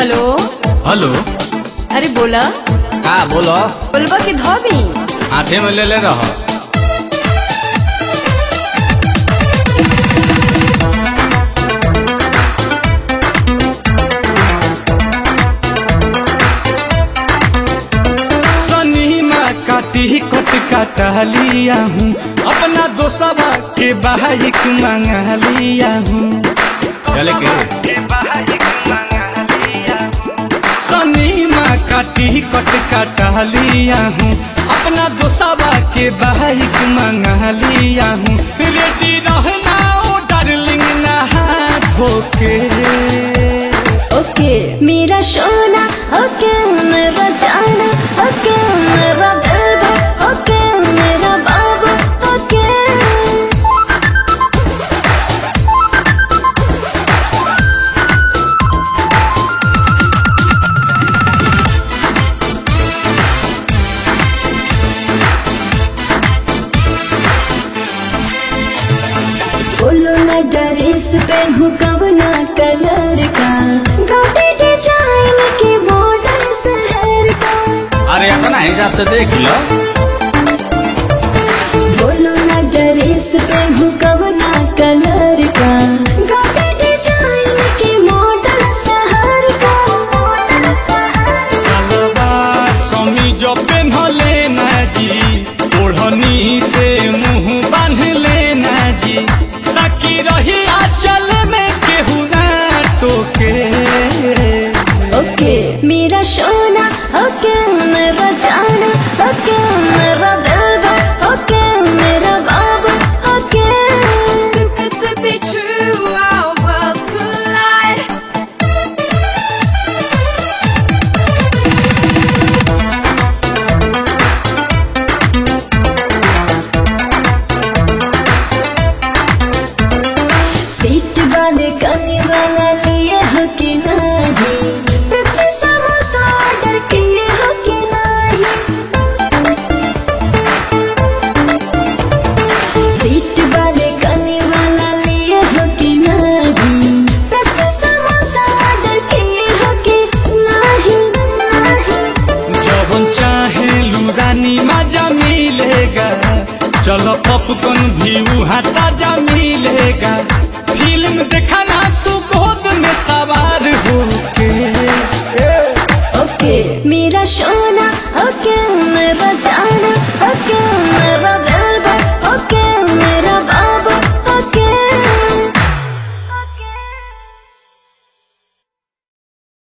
hello hello अरे बोला का बोलो बोलबा की धोबी हाथे में ले ले रहो सनीमा काटी कट काटा लिया हूँ अपना दोस्तवा के बाइक मंगा लिया हूँ चले के सनीमा काटी कट काटा लिया हूँ अपना दोस्तवा के बाइक मंगा लिया हूँ रेडी रहना ओ डार्लिंग नहा धोके ओके मेरा सोना ओके मेरा जाना ओके मेरा दिलवा ओके मेरा बाबा ओके बोलो ना ड्रेस पहनू कवना कलर का गाटे डिजाइन के मॉडल शहर का अरे अपना हिसाब से देख लो बोलो ना ड्रेस पहनू कवना कलर का गाटे डिजाइन के मॉडल शहर का सलवार समीज पेन्हले ना जी ओढ़नी से मुंह बांध लेना जी ताकि रही आंचल में केहू ना टोके ओके मेरा सोना ओके मेरा जाना ओके